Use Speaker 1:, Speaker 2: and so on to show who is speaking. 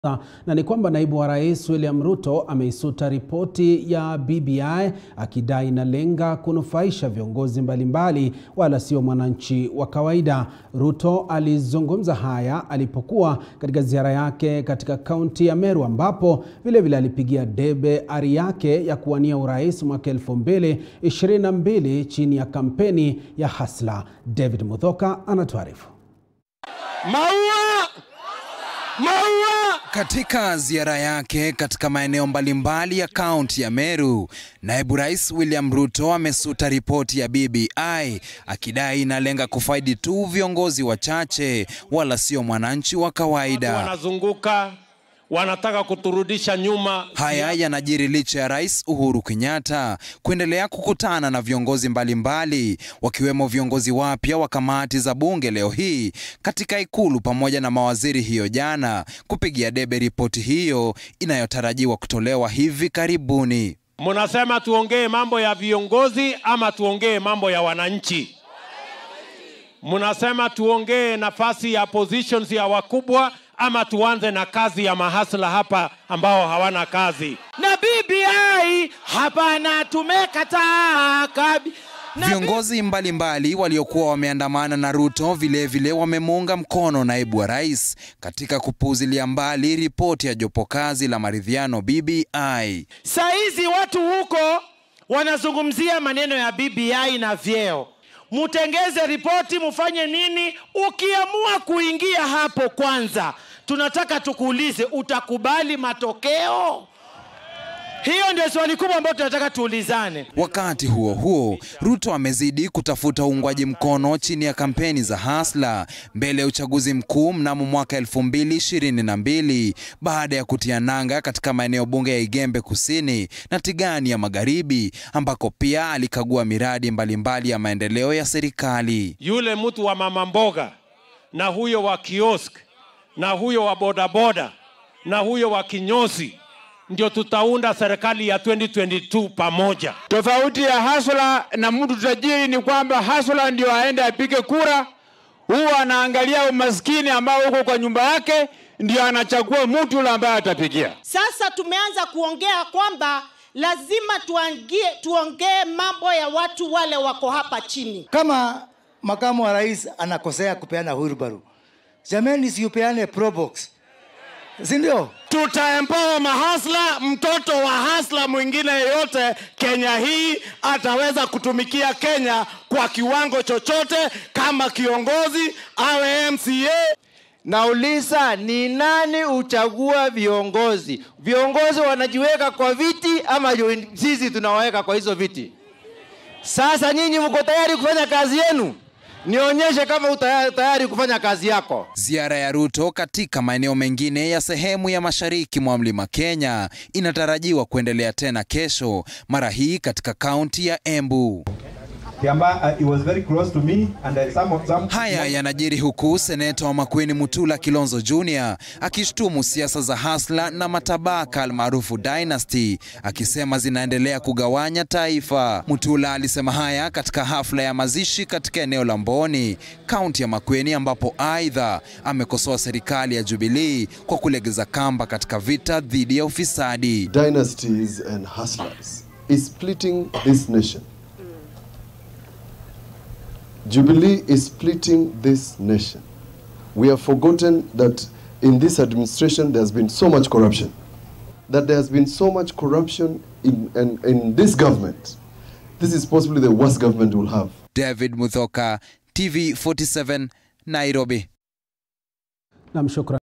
Speaker 1: na ni kwamba naibu wa rais William Ruto ameisuta ripoti ya BBI akidai inalenga kunufaisha viongozi mbalimbali wala sio mwananchi wa kawaida. Ruto alizungumza haya alipokuwa katika ziara yake katika kaunti ya Meru ambapo vilevile alipigia debe ari yake ya kuwania urais mwaka 2022 chini ya kampeni ya Hasla. David Muthoka anatuarifu.
Speaker 2: Maua! Maua!
Speaker 3: Katika ziara yake katika maeneo mbalimbali ya kaunti ya Meru, naibu rais William Ruto amesuta ripoti ya BBI akidai inalenga kufaidi tu viongozi wachache wala sio mwananchi wa kawaida.
Speaker 2: Wanazunguka wanataka kuturudisha nyuma.
Speaker 3: Haya yanajiri licha ya Rais Uhuru Kenyatta kuendelea kukutana na viongozi mbalimbali wakiwemo viongozi wapya wa kamati za bunge leo hii katika ikulu pamoja na mawaziri hiyo jana kupigia debe ripoti hiyo inayotarajiwa kutolewa hivi karibuni.
Speaker 2: Munasema tuongee mambo ya viongozi ama tuongee mambo ya wananchi? Munasema tuongee nafasi ya positions ya wakubwa ama tuanze na kazi ya mahasla hapa ambao hawana kazi?
Speaker 4: na BBI hapana, tumekataa kabi na
Speaker 3: Viongozi mbalimbali waliokuwa wameandamana na Ruto vilevile wamemuunga mkono naibu wa rais katika kupuuzilia mbali ripoti ya jopo kazi la maridhiano BBI.
Speaker 4: Saa hizi watu huko wanazungumzia maneno ya BBI na vyeo. Mutengeze ripoti, mufanye nini? Ukiamua kuingia hapo, kwanza tunataka tukuulize, utakubali matokeo? Hiyo ndio swali kubwa ambayo tunataka tuulizane.
Speaker 3: Wakati huo huo, Ruto amezidi kutafuta uungwaji mkono chini ya kampeni za Hasla mbele ya uchaguzi mkuu mnamo mwaka 2022 baada ya kutia nanga katika maeneo bunge ya Igembe Kusini na Tigani ya Magharibi ambako pia alikagua miradi mbalimbali ya maendeleo ya serikali.
Speaker 2: Yule mtu wa mama mboga na huyo wa kiosk na huyo wa bodaboda na huyo wa kinyozi ndio tutaunda serikali ya 2022 pamoja.
Speaker 5: Tofauti ya hasla na mtu tajiri ni kwamba hasla ndio aende apige kura, huwa anaangalia umaskini ambao uko kwa nyumba yake, ndio anachagua mtu yule ambaye atapigia.
Speaker 6: Sasa tumeanza kuongea kwamba lazima tuangie, tuongee mambo ya watu wale wako hapa chini.
Speaker 7: Kama makamu wa rais anakosea kupeana wheelbarrow, jameni, siupeane probox, si ndio?
Speaker 4: Tutaempower mahasla. Mtoto wa hasla mwingine yeyote Kenya hii ataweza kutumikia Kenya kwa kiwango chochote, kama kiongozi awe MCA.
Speaker 8: Nauliza, ni nani uchagua viongozi? Viongozi wanajiweka kwa viti ama yu- sisi tunawaweka kwa hizo viti? Sasa nyinyi mko tayari kufanya kazi yenu? Nionyeshe kama uta tayari kufanya kazi yako.
Speaker 3: Ziara ya Ruto katika maeneo mengine ya sehemu ya mashariki mwa mlima Kenya inatarajiwa kuendelea tena kesho, mara hii katika kaunti ya Embu.
Speaker 9: Kiamba, uh, it was very close to me and uh, some of some
Speaker 3: Haya yanajiri huku seneta wa Makueni Mutula Kilonzo Jr akishtumu siasa za hasla na matabaka almaarufu dynasty, akisema zinaendelea kugawanya taifa. Mutula alisema haya katika hafla ya mazishi katika eneo la Mboni, kaunti ya Makueni, ambapo aidha amekosoa serikali ya Jubilee kwa kulegeza kamba katika vita dhidi ya ufisadi.
Speaker 10: dynasties and hustlers is splitting this nation. Jubilee is splitting this nation. We have forgotten that in this administration there has been so much corruption. That there has been so much corruption in, in, in this government. This is possibly the worst government we'll have.
Speaker 3: David Muthoka, TV 47, Nairobi.
Speaker 1: Nam, shukran.